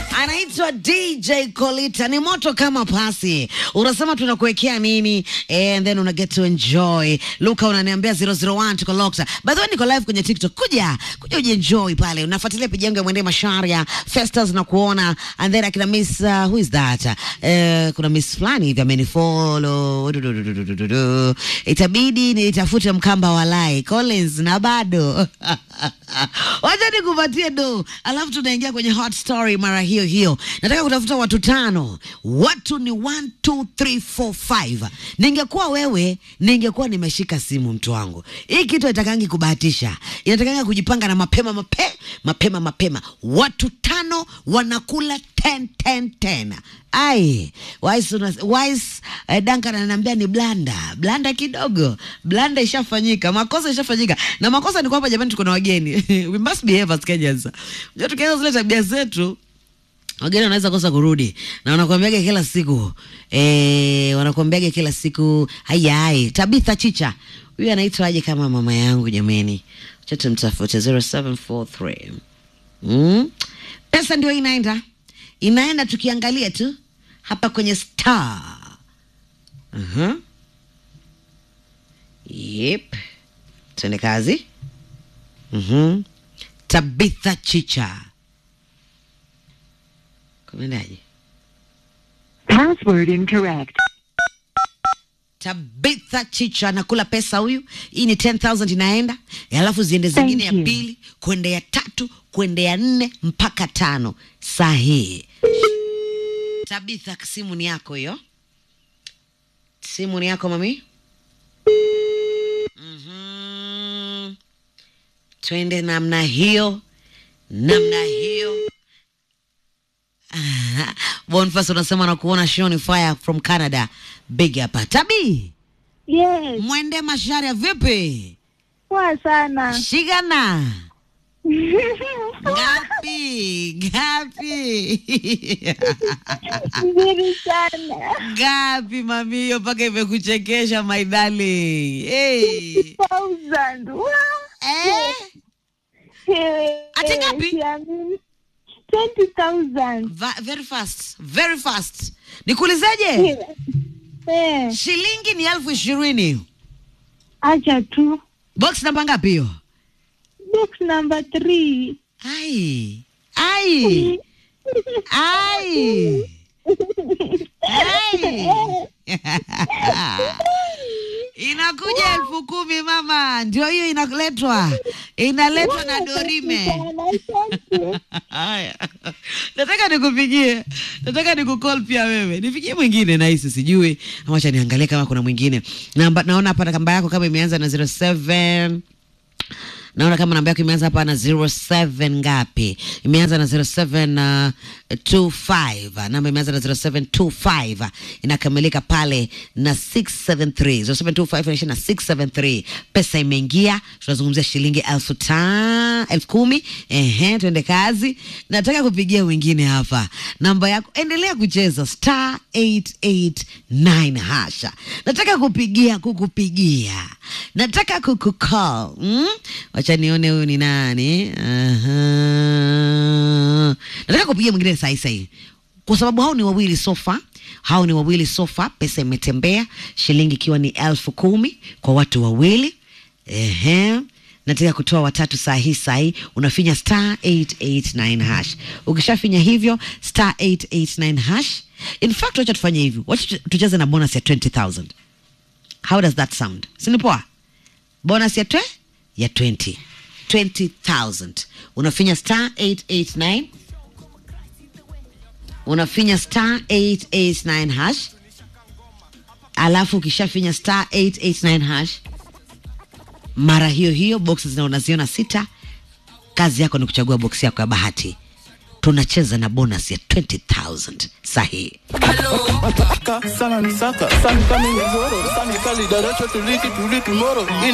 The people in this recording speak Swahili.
anaitwa DJ Kolita, ni moto kama pasi. Unasema tunakuwekea nini and then una get to enjoy. Luka unaniambia 001 tuko locked. By the way niko live kwenye TikTok. Kuja, kuja ujienjoy pale. Unafuatilia page yangu ya Mwende Masharia, Festas na kuona and then akina Miss uh, who is that? Uh, kuna Miss fulani hivi amenifollow. Du- du- du- du- du- du- du. Itabidi nitafute mkamba walai Collins na bado. Wacha nikupatie do, alafu tunaingia kwenye hot story mara hiyo hiyo. Nataka kutafuta watu tano, watu ni 1 2 3 4 5. Ningekuwa wewe, ningekuwa nimeshika simu, mtu wangu. Hii kitu haitakangi kubahatisha, inatakanga kujipanga na mapema mape, mapema mapema. Watu tano wanakula 10 10 10. Ai, Wise, una- Wise eh, Duncan ananiambia ni blanda blanda kidogo, blanda ishafanyika, makosa ishafanyika, na makosa ni kwamba jamani, tuko na wageni we must behave as Kenyans. Unajua tukianza zile tabia zetu wageni wanaweza kosa kurudi na wanakuambiaga kila siku eh, wanakuambiaga kila siku hayai. Tabitha Chicha huyu anaitwa aje kama mama yangu jameni, acha tumtafute 0743 mm. Pesa ndio inaenda inaenda, tukiangalia tu hapa kwenye star uh-huh. Yep, tuende kazi. Mhm. Tabitha Chicha kumendaje? Password incorrect. Tabitha Chicha anakula pesa huyu. Hii ni 10000 inaenda, alafu ziende zingine ya you. pili kwende ya tatu kwende ya nne mpaka tano. Sahihi. Tabitha, simu ni yako hiyo, simu ni yako mami. Mhm. Twende namna hiyo, namna hiyo. Boniface unasema na kuona Shoni Fire from Canada. Big hapa. Tabi, Yes, mwende masharia vipi? poa sana. Shigana. Gapi? Gapi? Nzuri sana. Gapi mami hiyo mpaka imekuchekesha my darling. Hey. Thousand. Wow. Eh? Eh, Ati ngapi? siamini. 20,000. Va- very fast. Very fast. Nikuulizeje? Eh, Shilingi ni elfu ishirini. acha tu. Box namba ngapi hiyo? Box number 3. Ai. Ai. Ai. Ai. Inakuja elfu kumi mama, ndio hiyo inaletwa, inaletwa na Dorime. Haya, nataka nikupigie, nataka nikukol pia wewe, nipigie mwingine nahisi sijui, ama acha niangalie kama kuna mwingine namba. Naona hapa namba yako kama imeanza na 07 naona kama namba yako imeanza hapa na 07 ngapi? Imeanza na 0725. Namba imeanza na 0725 inakamilika pale na 673. 0725 inaisha na 673. Pesa imeingia, tunazungumzia shilingi elfu ta elfu kumi. Ehe, twende kazi. Nataka kupigia wengine hapa, namba yako endelea kucheza star 889 hasha. Nataka kupigia kukupigia, nataka kukucall mm? Wacha nione huyu ni nani. Aha. Nataka kupigia mwingine sahi sahi, kwa sababu hao ni wawili sofa, hao ni wawili sofa. Pesa imetembea, shilingi ikiwa ni elfu kumi kwa watu wawili. Ehe, nataka kutoa watatu saa hii saa hii, unafinya star 889 hash. Ukishafinya hivyo star 889 hash, in fact, wacha tufanye hivi, wacha tu- tucheze na bonus ya 20000 How does that sound? Sini poa? Bonus ya twe ya 20 20000 unafinya star 889 unafinya star 889 hash alafu ukishafinya star 889 hash mara hiyo hiyo boxes zina unaziona sita kazi yako ni kuchagua box yako ya bahati tunacheza na bonus ya 20000 sahihi Saka, sana ni saka, sana kama ingezoro, sana kali daracho tuliki tuliki moro.